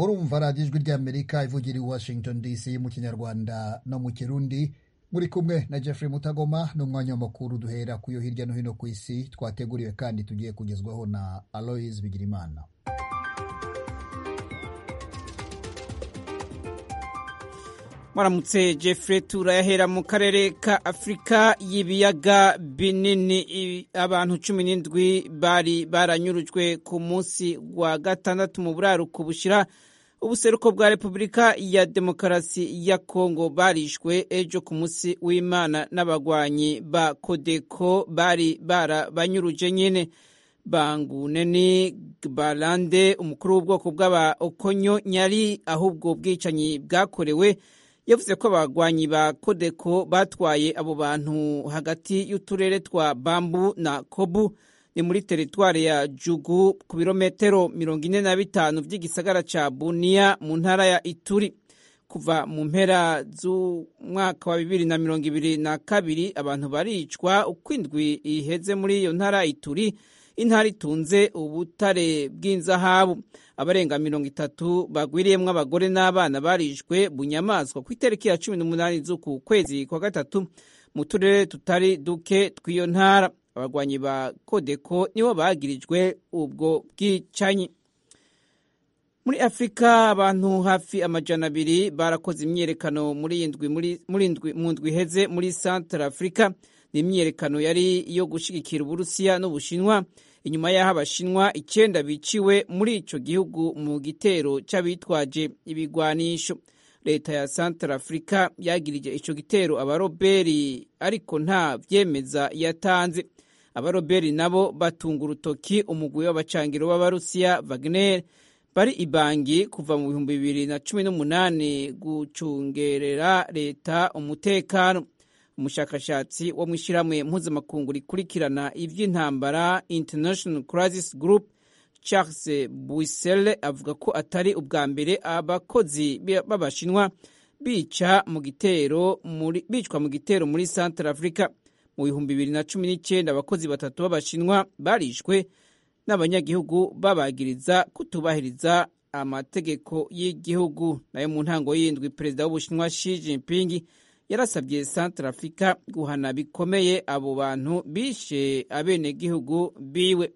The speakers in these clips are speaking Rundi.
murumva radiyo ijwi ry'amerika ivugira i washington dc mu kinyarwanda no mu kirundi muri kumwe na jeffrey mutagoma n'umwanya w'amakuru duhera ku yo hirya no hino ku isi twateguriwe kandi tugiye kugezwaho na aloise bigirimana mwaramutse jeffrey turayahera mu karere ka afurika y'ibiyaga binini abantu cumi n'indwi bari baranyurujwe ku munsi wa gatandatu mu buraruko bushyira ubuseruko bwa repubulika ya demokarasi ya kongo barishwe ejo ku munsi w'imana n'abagwanyi ba kodeko bari barabanyuruje nyine banguneni barande umukuru w'ubwoko bw'aba okonyo nyari ahubwo bwicanyi bwakorewe yavuze ko abagwanyi ba kodeko batwaye abo bantu hagati y'uturere twa bambu na kobu ni muri teritwari ya jugu ku birometero mirongo ine na bitanu by'igisagara ca buniya mu ntara ya ituri kuva mu mpera z'umwaka wa bibiri na mirongo ibiri na kabiri abantu baricwa uko indwi iheze muri iyo ntara ituri intara itunze ubutare bw'inzahabu abarenga mirongo itatu bagwiriyemwo abagore n'abana barishwe bunyamaswa ku itariki ya cumi n'umunani z'uku kwezi kwa gatatu mu turere tutari duke tw'iyo ntara abagwanyi ba kodeko nibo bagirijwe ubwo bwicanyi muri afurika abantu hafi amajana abiri barakoze imyiyerekano mu ndwi iheze muri centre afurika ni imyiyerekano yari iyo gushyigikira uburusiya n'ubushinwa inyuma y'aho abashinwa icyenda biciwe muri icyo gihugu mu gitero cy'abitwaje ibigwanisho leta ya centre afurika yagirije icyo gitero abaroberi ariko nta byemeza yatanze abaroberi nabo batunga urutoki umugwi w'abacangiro b'abarusiya wagner bari ibangi kuva mu bihumbi bibiri na cumi n'umunani gucungerera leta umutekano umushakashatsi wo mu ishyirahamwe mpuzamakungu rikurikirana iby'intambara international crisis group charles buisele avuga ko atari ubwa mbere abakozi b'abashinwa bica mu gitero bicwa mu gitero muri centre africa mu bihumbi bibiri na cumi n'icyenda abakozi batatu b'abashinwa barishwe n'abanyagihugu babagiriza kutubahiriza amategeko y'igihugu nayo mu ntango y'indwi perezida w'ubushinwa Xi Jinping yarasabye centre africa guhana bikomeye abo bantu bishe abenegihugu biwe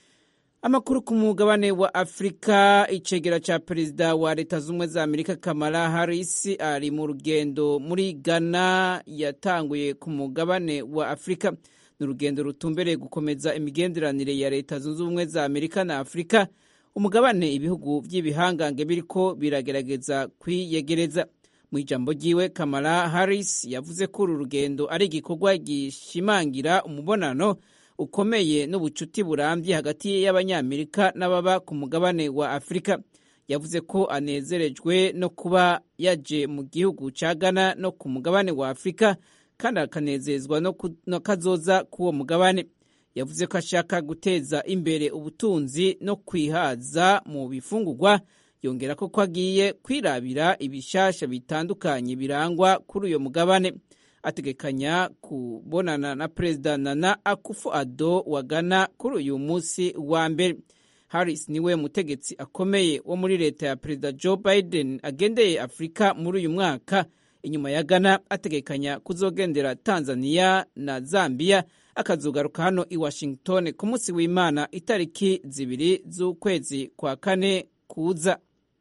amakuru ku mugabane wa afurika icegera cya perezida wa leta z'ubumwe za amerika kamala harris ari mu rugendo muri ghana yatanguye ku mugabane wa afurika ni urugendo rutumbereye gukomeza imigenderanire ya leta zunze ubumwe za amerika na afurika umugabane ibihugu by'ibihangange biriko biragerageza kwiyegereza mu ijambo ryiwe kamala harris yavuze ko uru rugendo ari igikorwa gishimangira umubonano ukomeye n'ubucuti burambye hagati y'abanyamerika n'ababa ku mugabane wa afurika yavuze ko anezerejwe no kuba yaje mu gihugu cya ghana no ku mugabane wa afurika kandi akanezezwa no kazoza k'uwo mugabane yavuze ko ashaka guteza imbere ubutunzi no kwihaza mu bifungurwa yongera ko ko agiye kwirabira ibishasha bitandukanye birangwa kuri uyo mugabane ategekanya kubonana na perezida nana akufu ado wa ghana kuri uyu munsi wa mbere harris niwe mutegetsi akomeye wo muri leta ya perezida joe biden agendeye afurika muri uyu mwaka inyuma ya ghana ategekanya kuzogendera tanzania na zambia akazogaruka hano i washington ku munsi w'imana itariki zibiri z'ukwezi kwa kane kuza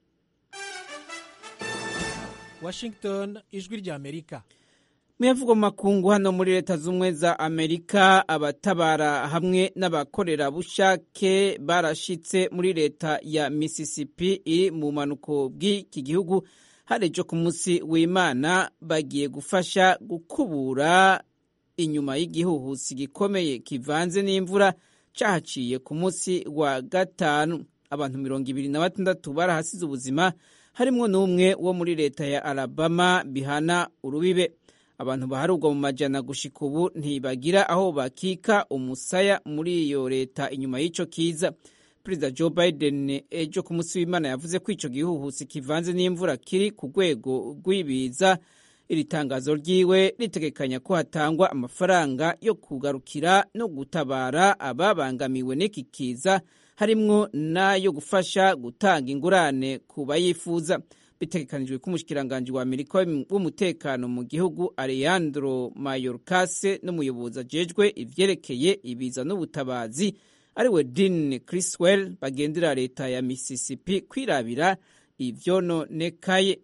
washington ijwi ry'amerika muyavugwa mu makungu hano muri leta z'ubumwe za amerika abatabara hamwe n'abakorerabushake barashitse muri leta ya mississippi iri mu manuko bw'iki gihugu hari ejo ku munsi w'imana bagiye gufasha gukubura inyuma y'igihuhusi gikomeye kivanze n'imvura cyahaciye ku munsi wa gatanu abantu mirongo ibiri na batandatu barahasize ubuzima harimwo n'umwe wo muri leta ya alabama bihana urubibe abantu baharugwa mu majana gushika ubu ntibagira aho bakika umusaya muri iyo leta inyuma y'ico kiza perezida joe biden ejo ku munsi w'imana yavuze ko ico gihuhusi kivanze n'imvura kiri ku rwego rw'ibiza iri tangazo ryiwe ritegekanya ko hatangwa amafaranga yo kugarukira no gutabara ababangamiwe n'iki kiza harimwo n'ayo gufasha gutanga ingurane ku bayifuza bitegekanijwe ko umushikiranganji wa amerika w'umutekano mu gihugu alejandro mayorkase n'umuyobozi ajejwe ivyerekeye ibiza n'ubutabazi ariwe dean criswell bagendera leta ya mississippi kwirabira ivyononekaye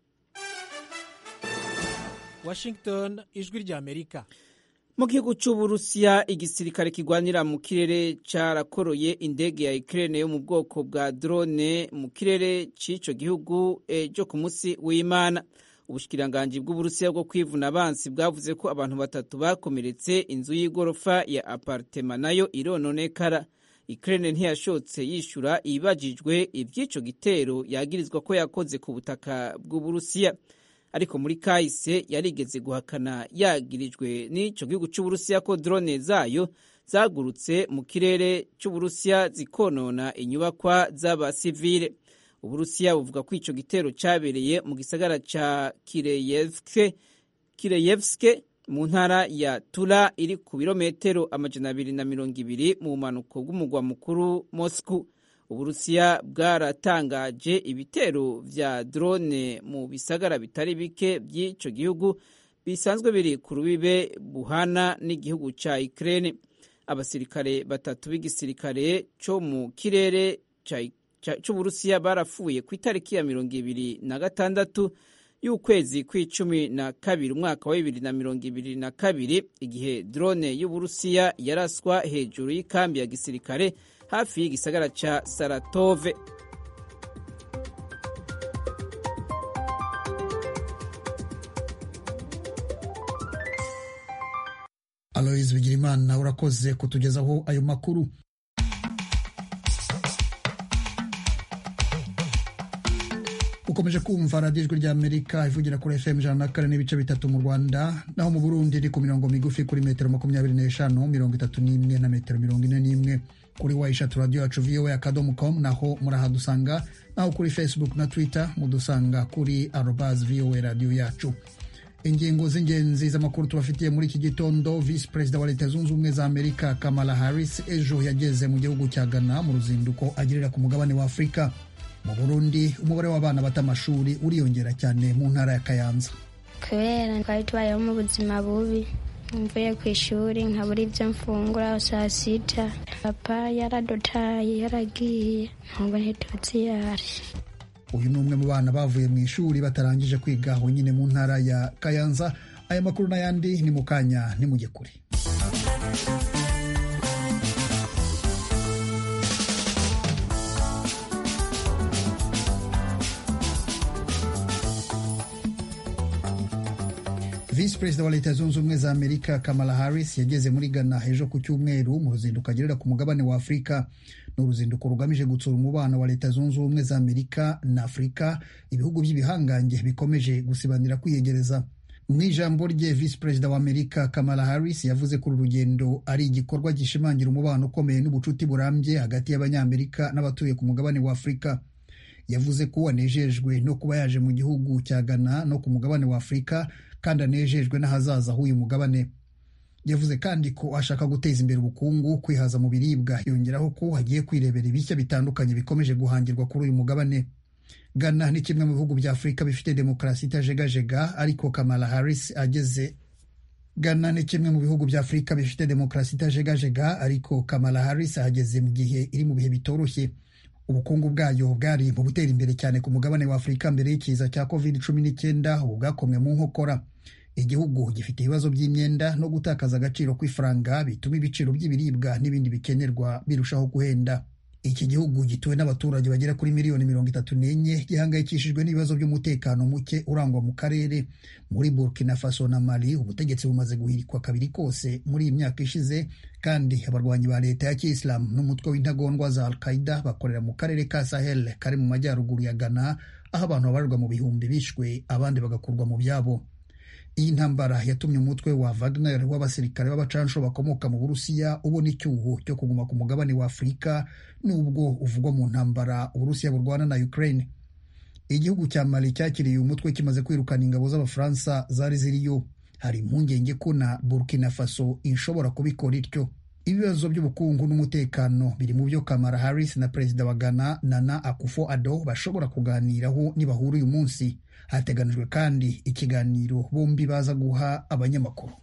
washington ijwi rya amerika mu gihugu c'uburusiya igisirikare kigwanira mu kirere carakoroye indege ya ukraine yo mu bwoko bwa drone mu kirere c'ico gihugu ejo ku musi w'imana ubushikiranganji bw'uburusiya bwo kwivuna abansi bwavuze ko abantu batatu bakomeretse inzu y'igorofa ya apartema nayo irononekara ukraine ntiyashotse yishura ibibajijwe ivy'ico gitero yagirizwa ko yakoze ku butaka bw'uburusiya ariko muri kahise yarigeze guhakana yagirijwe n'ico gihugu c'uburusiya ko drone zayo zagurutse mu kirere c'uburusiya zikonona inyubakwa z'abasivile uburusiya buvuga ko ico gitero cabereye mu gisagara ca kireyevske kireyevske mu ntara ya tura iri ku birometero amajana abiri na mirongo ibiri mu bumanuko bw'umugwa mukuru moscow uburusiya bwaratangaje ibitero vya drone mu bisagara bitari bike by'ico gihugu bisanzwe biri ku rubibe buhana n'igihugu ca Ukraine abasirikare batatu b'igisirikare co mu kirere c'uburusiya barapfuye ku itariki ya mirongo ibiri na gatandatu y'ukwezi kw'icumi na kabiri umwaka wa bibiri na mirongo ibiri na kabiri igihe drone y'uburusiya yaraswa hejuru y'ikambi ya gisirikare hafi y'igisagara ca saratove aloyizi bigirimana urakoze kutugezaho ayo makuru ukomeje kumva radiyo ijwi ry'amerika ivugira kuri fm ijana na kane n'ibice bitatu mu rwanda naho mu burundi iri ku mirongo migufi kuri metero makumyabiri n'eshanu mirongo itatu n'imwe na metero mirongo ine n'imwe kuri wayishatu radiyo yacu voa akadomo com naho murahadusanga naho kuri facebook na twitter mudusanga kuri arobas voa radiyo yacu ingingo z'ingenzi z'amakuru tubafitiye muri iki gitondo visi perezida wa leta zunze ubumwe za amerika kamala harris ejo yageze mu gihugu cya ghana mu ruzinduko agirira ku mugabane wa afurika mu burundi umubare w'abana bata amashuri uriyongera cyane mu ntara ya kayanza kubera twari tubayeho mu buzima bubi mvuye ku ishuri nkabura ibyo mfungura saa sita papa yaradutaye yaragiye ntabwo ntituzi yari uyu ni umwe mu bana bavuye mu ishuri batarangije kwiga aho nyine mu ntara ya kayanza aya makuru n'ayandi ni mu kanya nimujye kure visi perezida wa leta zunze ubumwe za amerika kamala harris yageze muri ghana ejo ku cyumweru mu ruzinduko agerera ku mugabane wa afurika ni uruzinduko rugamije gutsura umubano wa leta zunze ubumwe za amerika na afurika ibihugu by'ibihangange bikomeje gusibanira kwiyegereza mu ijambo rye visi perezida wa amerika kamala harris yavuze ko uru rugendo ari igikorwa gishimangira umubano ukomeye n'ubucuti burambye hagati y'abanyamerika n'abatuye ku mugabane wa afurika yavuze ko anejejwe no kuba yaje mu gihugu cya ghana no ku mugabane wa afurika kandi anejejwe n'ahazaza h'uyu mugabane yavuze kandi ko ashaka guteza imbere ubukungu kwihaza mu biribwa yongeraho ko hagiye kwirebera ibishya bitandukanye bikomeje guhangirwa kuri uyu mugabane ghana ni kimwe mu bihugu bya afurika bifite demokarasi itajegajega ariko kamala harris ageze ghana ni kimwe mu bihugu bya afurika bifite demokarasi itajegajega ariko kamala harris ahageze mu gihe iri mu bihe bitoroshye ubukungu bwayo bwari mu gutera imbere cyane ku mugabane wa afurika mbere y'ikiza cya covid cumi n'icyenda ubu bwakomwe mu nkokora igihugu gifite ibibazo by'imyenda no gutakaza agaciro kw'ifaranga bituma ibiciro by'ibiribwa n'ibindi bikenerwa birushaho guhenda iki gihugu gituwe n'abaturage bagera kuri miliyoni mirongo itatu n'enye gihangayikishijwe n'ibibazo by'umutekano muke urangwa mu karere muri burkina faso na mali ubutegetsi bumaze guhirikwa kabiri kose muri iyi myaka ishize kandi abarwanyi ba leta ya kiyisilamu n'umutwe w'intagondwa za al qaida bakorera mu karere ka sahel kari mu majyaruguru ya ghana aho abantu babarirwa mu bihumbi bishwe abandi bagakurwa mu byabo iyi ntambara yatumye umutwe wa Wagner w'abasirikare b'abacansho bakomoka mu Burusiya ubona icyuho cyo kuguma ku mugabane wa Afurika nubwo uvugwa mu ntambara Uburusiya burwana na Ukraine. Igihugu cya Mali cyakiriye uyu mutwe kimaze kwirukana ingabo z'Abafaransa zari ziriyo. Hari impungenge ko na Burkina Faso ishobora kubikora ityo. ibibazo by'ubukungu n'umutekano biri mu byo kamara harris na perezida wa ghana nana akufo ado bashobora kuganiraho nibahura uyu munsi hateganijwe kandi ikiganiro bombi baza guha abanyamakuru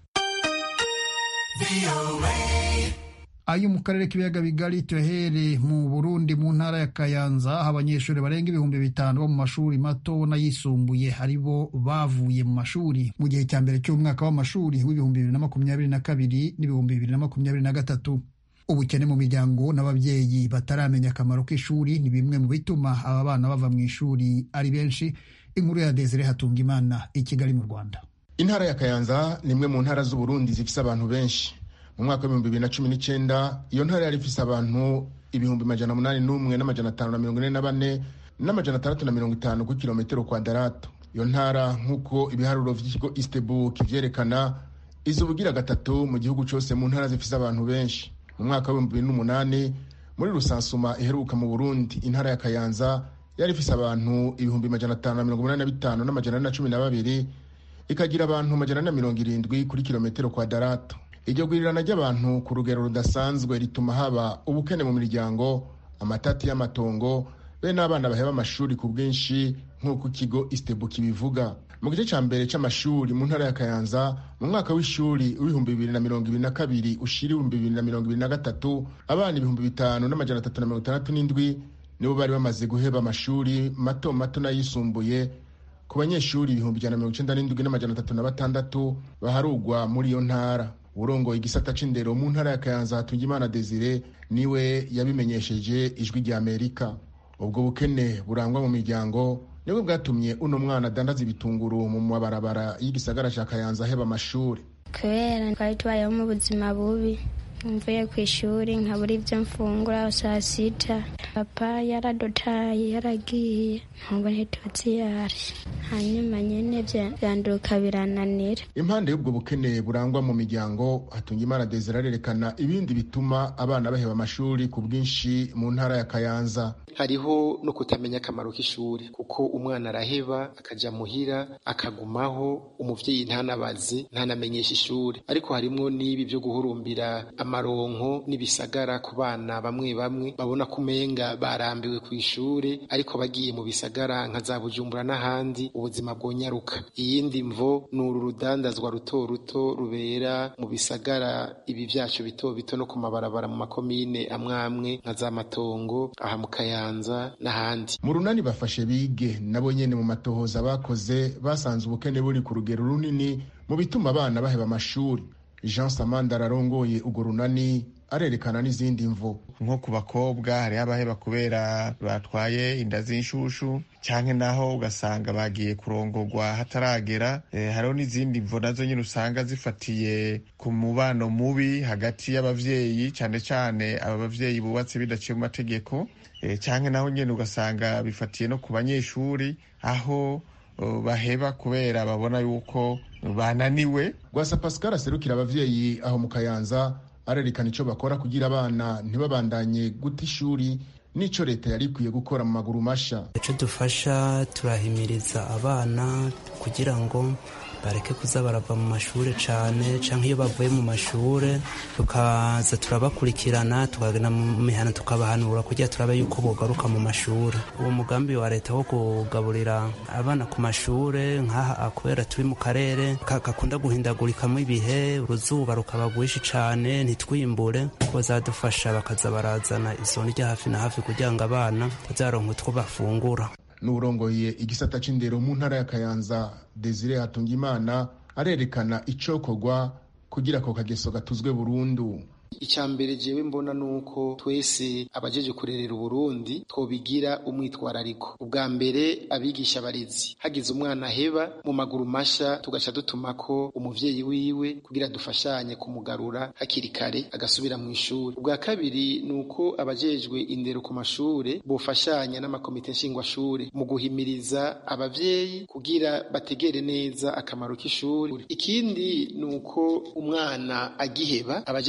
ayo mu karere k'ibiyaga bigari tuyahere mu burundi mu ntara ya kayanza aho abanyeshuri barenga ibihumbi bitanu bo mu mashuri mato n'ayisumbuye ari bo bavuye mu mashuri mu gihe cya mbere cy'umwaka w'amashuri w'ibihumbi bibiri na makumyabiri na kabiri n'ibihumbi bibiri na makumyabiri na gatatu ubukene mu miryango n'ababyeyi bataramenya akamaro k'ishuri ni bimwe mu bituma aba bana bava mu ishuri ari benshi inkuru ya desire hatungimana i kigali mu rwanda intara ya kayanza ni imwe mu ntara z'uburundi zifise abantu benshi mu mwaka w'ibihumbi bibiri na cumi n'icyenda iyo ntara yari ifise abantu ibihumbi majana umunani n'umwe n'amajana atanu na mirongo ine na bane n'amajana atandatu na mirongo itanu ku kilometero kwadarato iyo ntara nk'uko ibiharuro vy'ikigo eastbook vyerekana iza ubugira gatatu mu gihugu cose mu ntara zifise abantu benshi mu mwaka w'ibihumbi bibiri n'umunani muri rusansuma iheruka mu burundi intara ya kayanza yari ifise abantu ibihumbi majana atanu na mirongo umunani na bitanu n'amajana ane na cumi na babiri ikagira abantu majana ane na mirongo irindwi kuri kilometero kwadarato iryo gurirana ry'abantu ku rugero rudasanzwe rituma haba ubukene mu miryango amatati y'amatongo be n'abana baheba amashuri ku bwinshi nk'uko ikigo istebu kibivuga mu gice cya mbere cy'amashuri mu ntara ya kayanza mu mwaka w'ishuri w'ibihumbi bibiri na mirongo ibiri na kabiri ushira ibihumbi bibiri na mirongo ibiri na gatatu abana ibihumbi bitanu n'amajana atatu na mirongo itandatu n'indwi nibo bari bamaze guheba amashuri mato mato n'ayisumbuye ku banyeshuri ibihumbi ijana na mirongo icyenda n'indwi n'amajana atatu na batandatu baharugwa muri iyo ntara urongoye igisata c'indero mu ntara ya kayanza hatungimana desire niwe yabimenyesheje ijwi rya amerika ubwo bukene burangwa mu miryango nibwo bwatumye uno mwana adandaza ibitunguru mu mabarabara y'igisagara ca kayanza aheba amashuri kubera twari tubayeho mu buzima bubi mvuye ku ishuri nkabura ibyo mfungura saa sita papa yaradotaye yaragiye ntabwo ntituzi yari hanyuma nyine byanduka birananira impande y'ubwo bukene burangwa mu miryango hatungimana desire arerekana ibindi bituma abana baheba amashuri ku bwinshi mu ntara ya kayanza hariho no kutamenya akamaro k'ishuri kuko umwana araheba akaja muhira akagumaho umuvyeyi ntanabaze ntanamenyesha ishuri ariko harimwo n'ibi vyo guhurumbira amaronko n'ibisagara ku bana bamwe bamwe babona ko umenga barambiwe ku ishuri ariko bagiye mu bisagara nka za bujumbura n'ahandi ubuzima bwonyaruka iyindi mvo ni uru rudandazwa ruto ruto rubera mu bisagara ibi vyacu bito bito no ku mabarabara mu makomine amwe amwe nka za matongo aha mu kayanza n'ahandi mu runani bafashe bige nabo nyene mu matohoza bakoze basanze ubukene buri ku rugero runini mu bituma abana baheba amashuri jean samanda ararongoye urwo runani arerekana n'izindi mvo nko ku bakobwa hariho abaheba kubera batwaye inda z'inshushu cyangwa naho ugasanga bagiye kurongorwa hataragera e, hariho n'izindi mvo nazo nyine usanga zifatiye ku mubano mubi hagati y'abavyeyi cyane cyane aba bavyeyi bubatse bidaciye mu mategeko e, cyangwa naho nyine ugasanga bifatiye no ku banyeshuri aho uh, baheba kubera babona yuko bananiwe rwasa pascal aserukira abavyeyi aho mu kayanza arerekana icyo bakora kugira abana ntibabandanye guta ishuri n'icyo leta yari ikwiye gukora mu maguru masha icyo dufasha turahimiriza abana kugira ngo bareke kuza barava mu mashuri cyane cyangwa iyo bavuye mu mashuri tukaza turabakurikirana tukagana mu mihana tukabahanura kugira turabe yuko bogaruka mu mashuri uwo mugambi wa leta wo kugaburira abana ku mashuri nk'aha kubera turi mu karere gakunda guhindagurikamo ibihe uruzuba rukaba rwinshi cyane ntitwimbure bazadufasha bakaza barazana izo ndya hafi na hafi kugira ngo abana bazaronke utwo bafungura n'urongoye igisata c'indero mu ntara ya kayanza desire hatungimana arerekana icokorwa kugira ako kageso gatuzwe burundu icya mbere jewe mbona nuko twese abajeje kurerera uburundi twobigira umwitwarariko ubwa mbere abigisha abarezi hagize umwana aheba mu maguru masha tugaca dutumako umuvyeyi wiwe kugira dufashanye kumugarura hakiri kare agasubira mu ishuri ubwa kabiri nuko abajejwe indero ku mashure bofashanya n'amakomite nshingwashure mu guhimiriza abavyeyi kugira bategere neza akamaro k'ishuri ikindi nuko umwana agiheba abajeje intwaro ku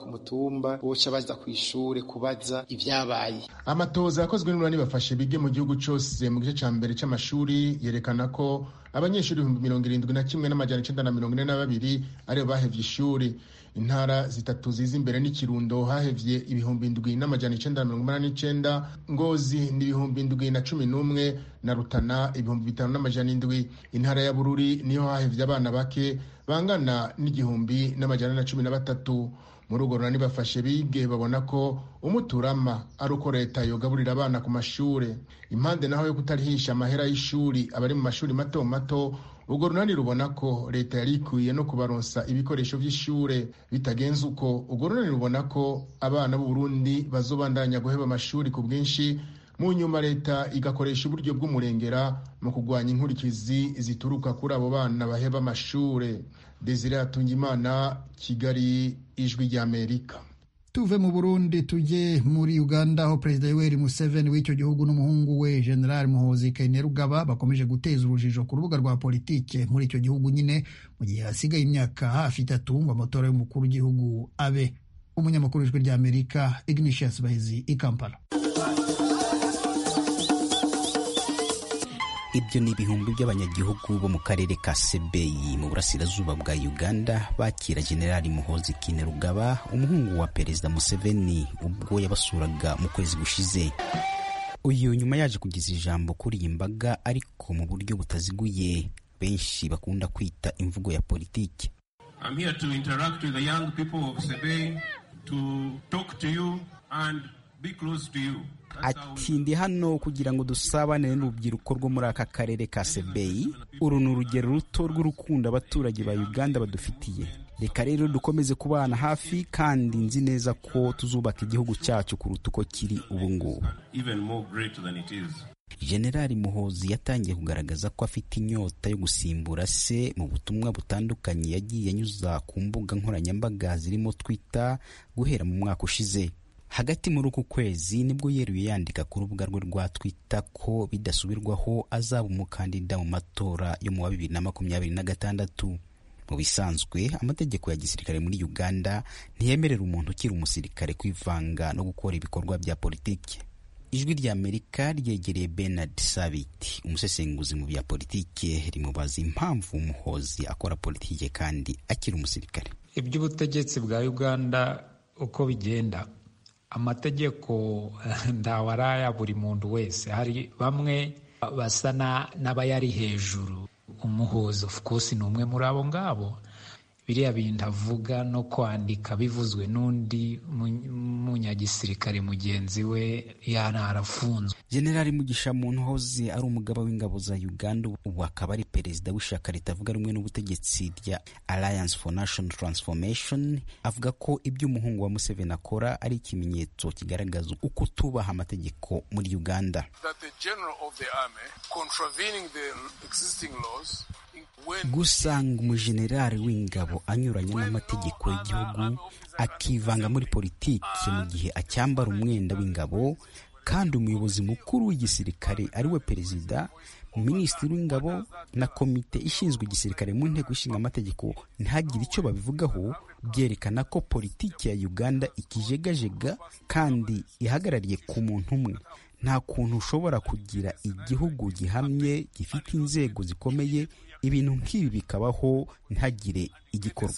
ku mutumba boca baza ku ishure kubaza ivyabaye amatoza yakozwe n'urani bafashe bige mu gihugu cose mu gice ca mbere c'amashuri yerekana ko abanyeshuri ibihumbi mirongo irindwi na kimwe n'amajana icenda na mirongo ine na babiri aribo bahevye ishuri intara zitatu ziza imbere n'ikirundo hahevye ibihumbi indwi n'amajana icenda na mirongo umunani n'icenda ngozi ni ibihumbi indwi na cumi n'umwe na rutana ibihumbi bitanu n'amajana indwi intara ya bururi niho hahevye abana bake bangana n'igihumbi n'amajana na cumi na batatu muri urwo runani bafashe bige babona ko umuturama ari uko leta yogaburira abana ku mashure impande naho yo kutarihisha amahera y'ishuri abari mu mashuri mato mato urwo runani rubona ko leta yari ikwiye no kubaronsa ibikoresho by'ishure bitagenze uko urwo runani rubona ko abana b'u Burundi bazobandanya guheba amashuri ku bwinshi mu nyuma leta igakoresha uburyo bw'umurengera mu kurwanya inkurikizi zituruka kuri abo bana baheba amashure desire hatungimana kigali ijwi ry'amerika tuve mu burundi tujye muri uganda aho perezida yoweri museveni w'icyo gihugu n'umuhungu we general muhozi kainerugaba bakomeje guteza urujijo ku rubuga rwa politike muri icyo gihugu nyine mu gihe hasigaye imyaka hafi itatu ngo amatora y'umukuru w'igihugu abe umunyamakuru w'ijwi ry'amerika ignatius bahizi i kampala ibyo ni ibihumbi by'abanyagihugu bo mu karere ka sebeyi mu burasirazuba bwa uganda bakira generali muhozi kinerugaba umuhungu wa perezida museveni ubwo yabasuraga mu kwezi gushize uyu nyuma yaje kugeza ijambo kuri iyi mbaga ariko mu buryo butaziguye benshi bakunda kwita imvugo ya politiki I'm here to interact with the young people of Sebei, to talk to you and be close to you. ati ndi hano kugira ngo dusabane n'urubyiruko rwo muri aka karere ka sebeyi uru ni urugero ruto rw'urukundo abaturage ba uganda badufitiye reka rero dukomeze kubana hafi kandi nzi neza ko tuzubaka igihugu cyacu kuruta uko kiri ubu ngubu Even more great than it is. generali muhozi yatangiye kugaragaza ko afite inyota yo gusimbura se mu butumwa butandukanye yagiye anyuza ku mbuga nkoranyambaga zirimo twitter guhera mu mwaka ushize hagati muri uku kwezi nibwo yeruye yandika ku rubuga rwe rwa twitter ko bidasubirwaho azaba umukandida mu matora yo mu wa bibiri na makumyabiri na gatandatu mu bisanzwe amategeko ya gisirikare muri uganda ntiyemerera umuntu ukiri umusirikare kwivanga no gukora ibikorwa bya politiki ijwi rya amerika ryegereye bernard sabiti umusesenguzi mu bya politiki rimubaza impamvu umuhozi akora politiki kandi akiri umusirikare iby'ubutegetsi bwa uganda uko bigenda amategeko ndawe ari aya buri muntu wese hari bamwe basa n'abayari hejuru umuhozi of course ni umwe muri abo ngabo biriya bintu avuga no kwandika bivuzwe n'undi munyagisirikare mugenzi we yanarafunzwe generali mugisha muntu hoze ari umugaba w'ingabo za uganda ubu akaba ari perezida w'ishyaka ritavuga rumwe n'ubutegetsi rya alliance for national transformation avuga ko ibyo umuhungu wa museveni akora ari ikimenyetso kigaragaza uko tubaha amategeko muri uganda gusanga umujenerali w'ingabo anyuranya n'amategeko y'igihugu akivanga muri politiki mu gihe acyambara umwenda w'ingabo kandi umuyobozi mukuru w'igisirikare ari we perezida minisitiri w'ingabo na komite ishinzwe igisirikare mu nteko ishinga amategeko ntihagire icyo babivugaho byerekana ko politiki ya uganda ikijegajega kandi ihagarariye ku muntu umwe nta kuntu ushobora kugira igihugu gihamye gifite inzego zikomeye ibintu nk'ibi bikabaho ntihagire igikorwa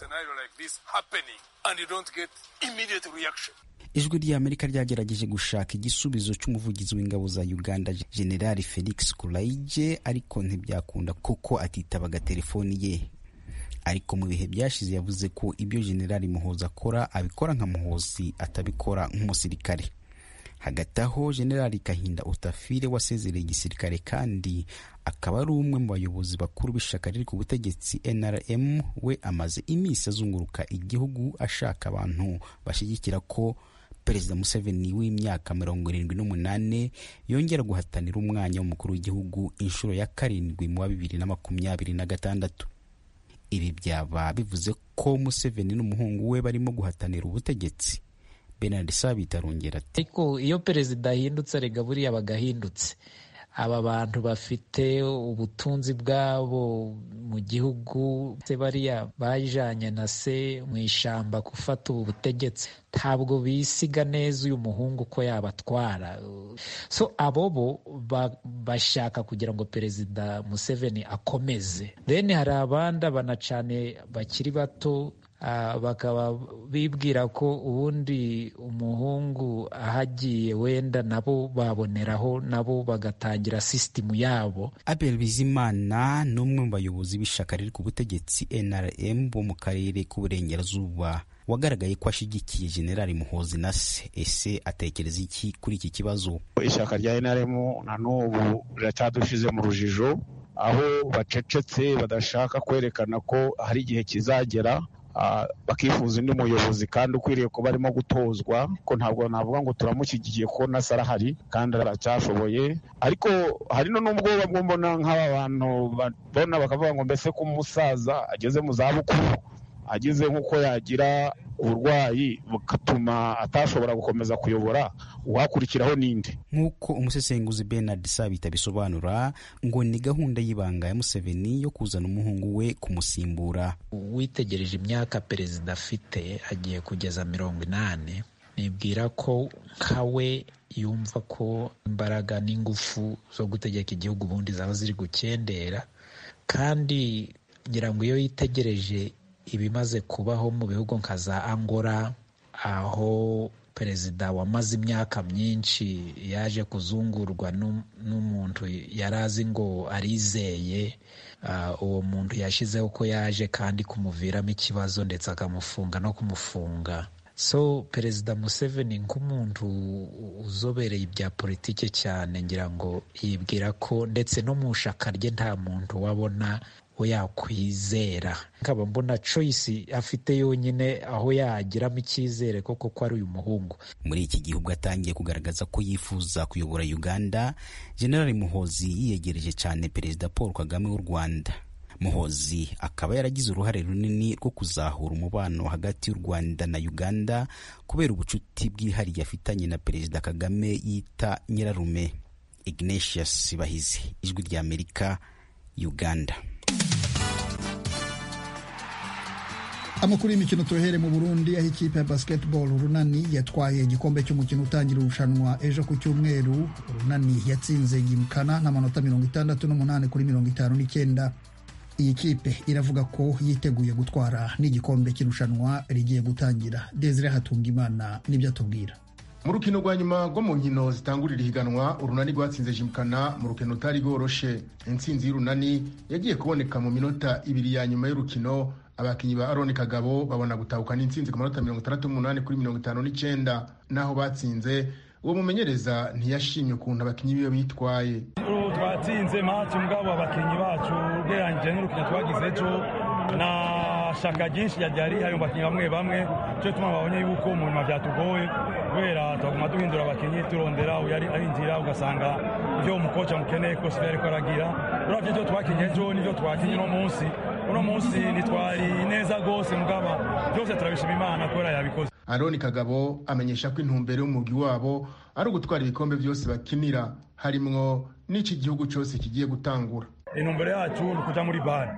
ijwi ry'amerika ryagerageje gushaka igisubizo cy'umuvugizi w'ingabo za uganda generali felix kulaije ariko ntibyakunda kuko atitabaga telefoni ye ariko mu bihe byashize yavuze ko ibyo generali muhozi akora abikora nka muhozi atabikora nk'umusirikare hagati aho generali kahinda utafire wasezereye igisirikare kandi akaba ari umwe mu bayobozi bakuru b'ishyaka riri ku butegetsi nrm we amaze iminsi azunguruka igihugu ashaka abantu bashyigikira ko perezida museveni w'imyaka mirongo irindwi n'umunani yongera guhatanira umwanya w'umukuru w'igihugu inshuro ya karindwi mu wa bibiri na makumyabiri na gatandatu ibi byaba bivuze ko museveni n'umuhungu we barimo guhatanira ubutegetsi Bernard Sabit arongera ati ariko iyo perezida ahindutse rega buriya bagahindutse aba bantu bafite ubutunzi bwabo mu gihugu se bariya bajanye na se mu ishamba gufata ubu butegetsi ntabwo bisiga neza uyu muhungu ko yabatwara so abo bo bashaka kugira ngo perezida museveni akomeze then hari abandi abana cyane bakiri bato bakaba bibwira ko ubundi umuhungu ahagiye wenda nabo baboneraho nabo bagatangira sisitemu yabo abel bizimana ni umwe mu bayobozi b'ishyaka riri ku butegetsi nrm bo mu karere k'uburengerazuba wagaragaye ko ashyigikiye generali muhozi na se ese atekereza iki kuri iki kibazo ishyaka rya nrm na n'ubu riracyadushize mu rujijo aho bacecetse badashaka kwerekana ko hari igihe kizagera bakifuza undi muyobozi kandi ukwiriye kuba arimo gutozwa ko ntabwo navuga ngo turamushyigikiye ko nasa arahari kandi aracyashoboye ariko hari n'ubwoba bwo mbona nk'aba bantu babona bakavuga ngo mbese ko umusaza ageze mu zabukuru agize nk'uko yagira uburwayi bugatuma atashobora gukomeza kuyobora uwakurikiraho ninde nk'uko umusesenguzi Bernard Sabita bisobanura ngo ni gahunda y'ibanga ya Museveni yo kuzana umuhungu we kumusimbura witegereje imyaka perezida afite agiye kugeza mirongo inani nibwira ko nkawe yumva ko imbaraga n'ingufu zo gutegeka igihugu ubundi zaba ziri gukendera kandi ngira ngo iyo yitegereje ibimaze kubaho mu bihugu nka za angola aho perezida wamaze imyaka myinshi yaje kuzungurwa n'umuntu yari azi ngo arizeye uwo muntu yashyizeho ko yaje kandi kumuviramo ikibazo ndetse akamufunga no kumufunga so perezida museveni nk'umuntu uzobereye ibya politiki cyane ngira ngo yibwira ko ndetse no mu shaka rye nta muntu wabona we yakwizera nkaba mbona choice afite yonyine aho yagiramo icyizere koko ko ari uyu muhungu muri iki gihugu atangiye kugaragaza ko yifuza kuyobora uganda generali muhozi yiyegereje cyane perezida paul kagame w'u rwanda muhozi akaba yaragize uruhare runini rwo kuzahura umubano hagati y'u rwanda na uganda kubera ubucuti bwihariye afitanye na perezida kagame yita nyirarume ignatius bahizi ijwi ry'amerika uganda amakuru y'imikino tuhere mu burundi aho ikipe ya basketball runani yatwaye igikombe cy'umukino utangira irushanwa ejo ku cyumweru runani yatsinze yimukana n'amanota mirongo itandatu n'umunani kuri mirongo itanu n'icyenda iyi kipe iravuga ko yiteguye gutwara n'igikombe cy'irushanwa rigiye gutangira desire hatungimana nibyo atubwira mu rukino rwa nyuma rwo mu nkino zitangurira ihiganwa urunani rwatsinze jimukana mu rukino rutari rworoshe intsinzi y'urunani yagiye kuboneka mu minota ibiri ya nyuma y'urukino abakinnyi ba aroni kagabo babona gutahukana intsinzi ku manota mirongo itandatu n'umunani kuri mirongo itanu n'icyenda n'aho batsinze uwo mumenyereza ntiyashimye ukuntu abakinnyi biwe bitwaye twatsinze maci mugabo abakinnyi bacu ugereranyije n'urukino twagize ejo na shaka ryinshi ryari rihari mu bakinnyi bamwe bamwe cyo tuma babonye yuko mu nyuma byatugoye kubera twaguma duhindura abakinnyi turondera uyari arinjira ugasanga ibyo umukoci amukeneye kose ibyo ariko aragira uravye ibyo twakinye ejo n'ibyo twakinye uno munsi uno munsi ntitwari neza rwose mugaba byose turabishima imana kubera yabikoze aroni kagabo amenyesha ko intumbero y'umugwi wabo ari ugutwara ibikombe byose bakinira harimwo n'iki gihugu cyose kigiye gutangura intumbero yacu ni ukuja muri bare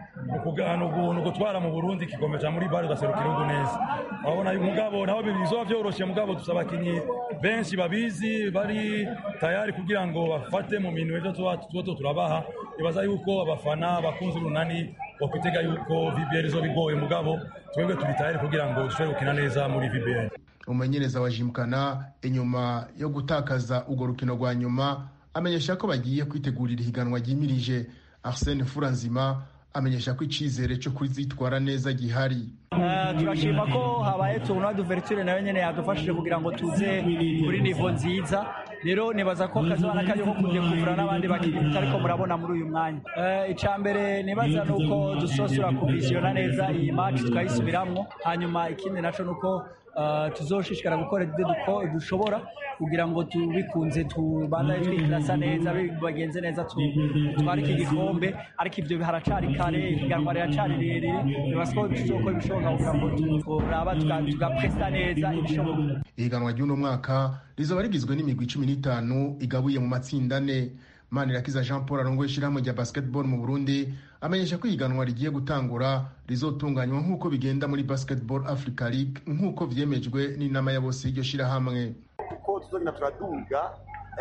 ni ugutwara mu burundi igikombe cya muri bare ugaserukira igihugu neza urabona umugabo naho bizoba byoroshye mugabo dusaba abakinnyi benshi babizi bari tayari kugira ngo bafate mu minwe ibyo tuba turabaha ibaza yuko abafana bakunze urunani bakwitega yuko vbr izo bigoye mugabo twebwe turi tayari kugira ngo dushobore gukina neza muri vbr umumenyereza wa jimukana inyuma yo gutakaza urwo rukino rwa nyuma amenyesha ko bagiye kwitegurira ihiganwa ryimirije arsene furanzima amenyesha ko icyizere cyo kuzitwara neza gihari turashima ko habaye tubona duverture nayo nyine yadufashije kugira ngo tuze kuri nivo nziza rero nibaza ko kazabana kajya ko kujya kuvura n'abandi bakinnyi mutariko murabona muri uyu mwanya icya mbere nibaza ni uko dusosura kuvisiyona neza iyi match tukayisubiramwo hanyuma ikindi naco ni uko tuzoshishikara gukora ibyo dushobora kugira ngo tubikunze tubandane twikirasa neza bagenze neza tutware iki gikombe ariko ibyo haracari kare ihiganwa riracari rirerire nibaza ko tuzokora ibishoboka kugira ngo turaba tugapresa neza ibishoboka ihiganwa ry'uno mwaka rizaba rigizwe n'imigwi cumi n'itanu igabuye mu matsinda ane manirakiza jean paul arongoye ishyirahamwe rya basketball mu burundi amenyesha ko ihiganwa rigiye gutangura rizotunganywa nk'uko bigenda muri basketball africa league nk'uko vyemejwe n'inama ya bose y'iryo shyirahamwe uko tuzogenda turaduga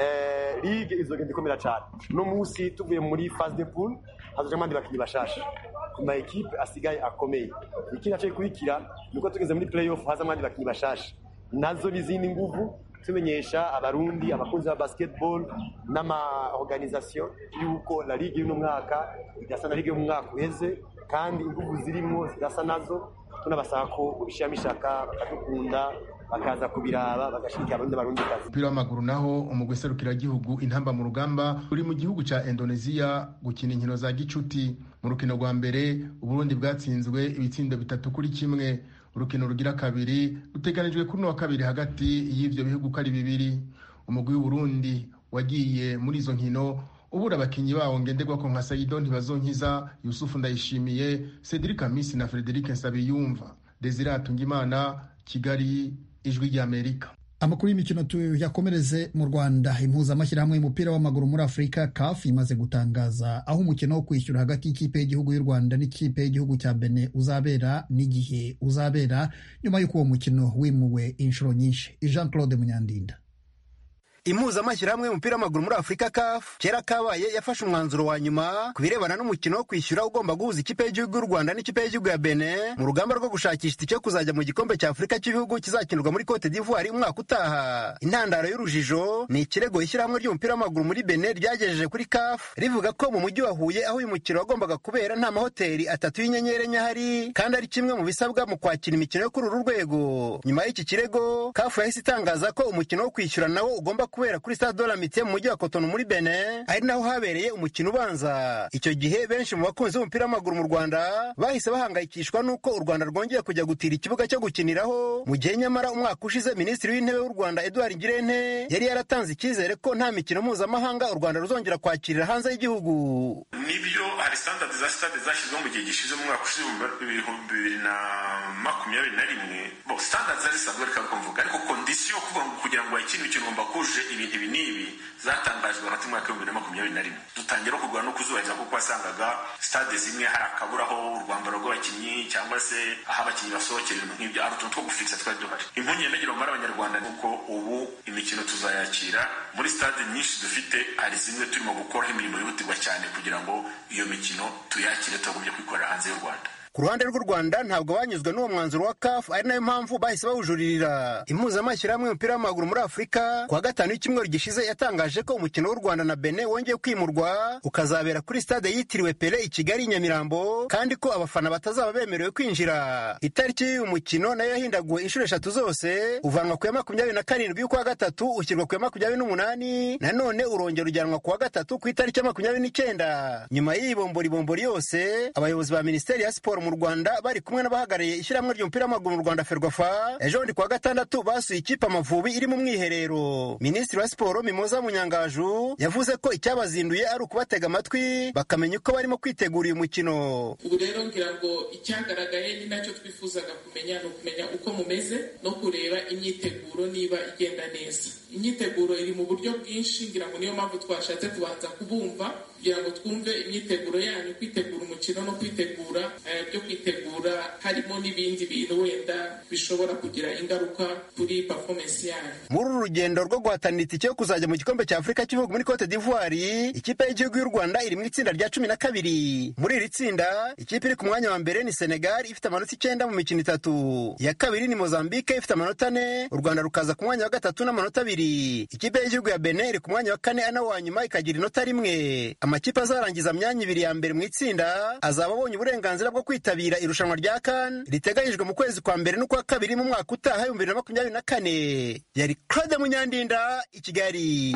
ligue izogenda ikomera cyane uno munsi tuvuye muri phase de pool hazojamo abandi bakinnyi bashasha ku ma ekipe asigaye akomeye ikindi naco gikurikira ni uko tugeze muri playoff hazamo abandi bakinnyi bashasha nazo n'izindi nguvu tumenyesha abarundi abakunzi ba basketball n'ama organisation yuko la ligue y'uno mwaka idasa na ligue y'umwaka uheze kandi inguvu zirimwo zidasa nazo tunabasaba ko ubishiramo ishaka bakadukunda bakaza kubiraba bagashigikira abarundi barundi kazi umupira w'amaguru naho umugwi serukiragihugu intamba mu rugamba uri mu gihugu ca indonesia gukina inkino za gicuti mu rukino rwa mbere uburundi bwatsinzwe ibitsindo bitatu kuri kimwe urukino rugira kabiri ruteganijwe kuri wa kabiri hagati y'ivyo bihugu ko ari bibiri umugwi w'uburundi wagiye muri izo nkino ubura abakinyi bawo ngenderwako nka saido ntibazonkiza yusufu ndayishimiye cedric amisi na frederic nsabiyumva desire atungimana kigali ijwi ry'amerika amakuru y'imikino tuyakomereze mu rwanda impuzamashyirahamwe y'umupira w'amaguru muri afurika caf imaze gutangaza aho umukino wo kwishyura hagati y'ikipe y'igihugu y'u rwanda n'ikipe y'igihugu cya bene uzabera n'igihe uzabera nyuma y'uko uwo mukino wimuwe inshuro nyinshi jean claude munyandinda impuzamashyirahamwe y'umupira w'amaguru muri afurika caf kera kabaye yafashe umwanzuro wa nyuma ku birebana n'umukino wo kwishyura ugomba guhuza ikipe y'igihugu y'u rwanda n'ikipe y'igihugu ya bene mu rugamba rwo gushakisha itike yo kuzajya mu gikombe cya afurika cy'ibihugu kizakinirwa muri cote d'ivoire umwaka utaha intandaro y'urujijo ni ikirego ishyirahamwe ry'umupira w'amaguru muri bene ryagejeje kuri caf rivuga ko mu mujyi wa huye aho uyu mukino wagombaga kubera nta mahoteli atatu y'inyenyeri enye ahari kandi ari kimwe mu bisabwa mu kwakira imikino yo kuri uru rwego nyuma y'iki kirego caf yahise itangaza ko umukino wo kwishyura nawo ugomba kubera kuri stade de la Amitié mu mujyi wa Cotonou muri Benin ari naho habereye umukino ubanza icyo gihe benshi mu bakunzi b'umupira w'amaguru mu Rwanda bahise bahangayikishwa n'uko u Rwanda rwongeye kujya gutira ikibuga cyo gukiniraho mu gihe nyamara umwaka ushize minisitiri w'intebe w'u Rwanda Edouard Ngirente yari yaratanze icyizere ko nta mikino mpuzamahanga u Rwanda ruzongera kwakirira hanze y'igihugu nibyo hari standard za stade zashyizweho mu gihe gishize mu mwaka ushize ibihumbi bibiri na makumyabiri na rimwe bo standard zari zisanzwe ariko mvuga ariko kondisiyo kuvuga ngo kugira ngo wakine imikino ugomba kuje ibintu ibi n'ibi zatangajwe hagati mu mwaka w'ibihumbi bibiri na makumyabiri na rimwe dutangira no kurwana no kuzubahiriza kuko wasangaga stade zimwe hari akaburaho urwambaro rw'abakinnyi cyangwa se aho abakinnyi basohokera ibintu nk'ibyo ari utuntu two gufikisa twari duhari impungenge ndagira umubare abanyarwanda ni uko ubu imikino tuzayakira muri stade nyinshi dufite hari zimwe turimo gukoraho imirimo yihutirwa cyane kugira ngo iyo mikino tuyakire tutagumye kwikorera hanze y'u rwanda ku ruhande rw'u rwanda ntabwo banyuzwe n'uwo mwanzuro wa caf ari nayo mpamvu bahise bawujuririra impuzamashyirahamwe y'umupira w'amaguru muri afurika ku wa gatanu w'icyumweru gishize yatangaje ko umukino w'u rwanda na bene wongeye kwimurwa ukazabera kuri stade yitiriwe pele i kigali i nyamirambo kandi ko abafana batazaba bemerewe kwinjira itariki y'uyu mukino nayo yahindaguwe inshuro eshatu zose uvanwa ku ya makumyabiri na karindwi y'ukwa gatatu ushyirwa ku ya makumyabiri n'umunani nanone urongera ujyanwa ku wa gatatu ku itariki ya makumyabiri n'icyenda nyuma y'iyi bomboribombori yose abayobozi ba minisiteri ya siporo mu rwanda bari kumwe n'abahagarariye ishyirahamwe ry'umupira w'amaguru mu rwanda ferwafa ejo bundi kuwa gatandatu basuye ikipe amavubi iri mu mwiherero minisitiri wa siporo mimoza munyangaju yavuze ko icyabazinduye ari ukubatega amatwi bakamenya uko barimo kwitegura uyu mukino ubu rero ngira ngo icyagaragaye ni nacyo twifuzaga kumenya ni ukumenya uko mumeze no kureba imyiteguro niba igenda neza imyiteguro iri mu buryo bwinshi ngira ngo niyo mpamvu twashatse kubanza kubumva kugira ngo twumve imyiteguro yanyu kwitegura umukino no kwitegura byo kwitegura harimo n'ibindi bintu wenda bishobora kugira ingaruka kuri performance yanyu muri uru rugendo rwo guhatanira itike yo kuzajya mu gikombe cya afurika cy'ibihugu muri cote d'ivoire ikipe y'igihugu y'u rwanda iri mu itsinda rya cumi na kabiri muri iri tsinda ikipe iri ku mwanya wa mbere ni senegal ifite amanota icyenda mu mikino itatu iya kabiri ni mozambique ifite amanota ane u rwanda rukaza ku mwanya wa gatatu n'amanota abiri ikipe y'igihugu ya benin iri ku mwanya wa kane ana wa nyuma ikagira inota rimwe amakipe azarangiza myanya ibiri ya mbere mu itsinda azaba abonye uburenganzira bwo kwitabira irushanwa rya kan riteganyijwe mu kwezi kwa mbere n'ukwa kabiri mu mwaka utaha ibihumbi bibiri na makumyabiri na kane yari claude munyandinda i kigali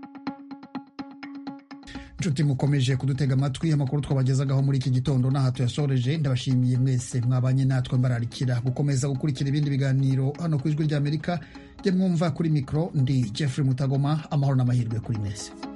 inshuti mukomeje kudutega amatwi amakuru twabagezagaho muri iki gitondo n'aha tuyasoreje ndabashimiye mwese mwabanye natwe mbararikira gukomeza gukurikira ibindi biganiro hano ku ijwi ry'amerika jye mwumva kuri mikoro ndi jeffrey mutagoma amahoro n'amahirwe kuri mwese